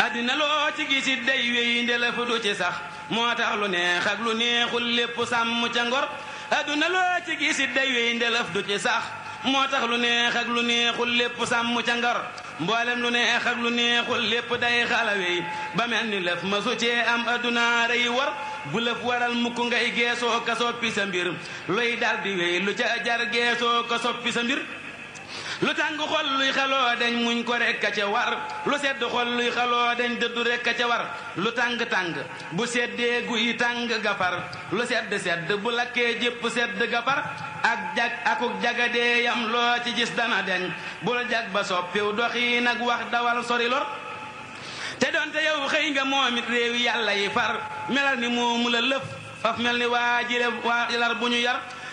addina loo ci gisit day wéy ndelef du ci sax moo tax lu neex ak lu neexul lépp sàmm ca ngor adduna loo ci gisit day wéy ndelef du ci sax moo tax lu neex ak lu neexul lépp sàmm ca ngor mboolem lu neex ak lu neexul lépp day xalawey ba mel ni lëf ma su cee am adduna rey war bu lëf waral mukk ngay geesoo ka soppi sa mbir luy dal di wéy lu ca jar geesoo ka soppi sa mbir lu tàng xol luy xaloo dañ muñ ko rekk a ca war lu sedd xol luy xaloo dañ dëddu rekk a ca war lu tàng-tàng bu seddee guy tàng gafar lu sedd sedd bu lakkee jépp sedd gafar ak jag akuk jagadee yam loo ci gis dana deñ bul jag ba soppiw doxi nag wax dawal sori lor te doonte yow xëy nga moom it réewi yàlla yi far melal ni moomu la lëf faf mel ni waa jire waa lar bu ñu yar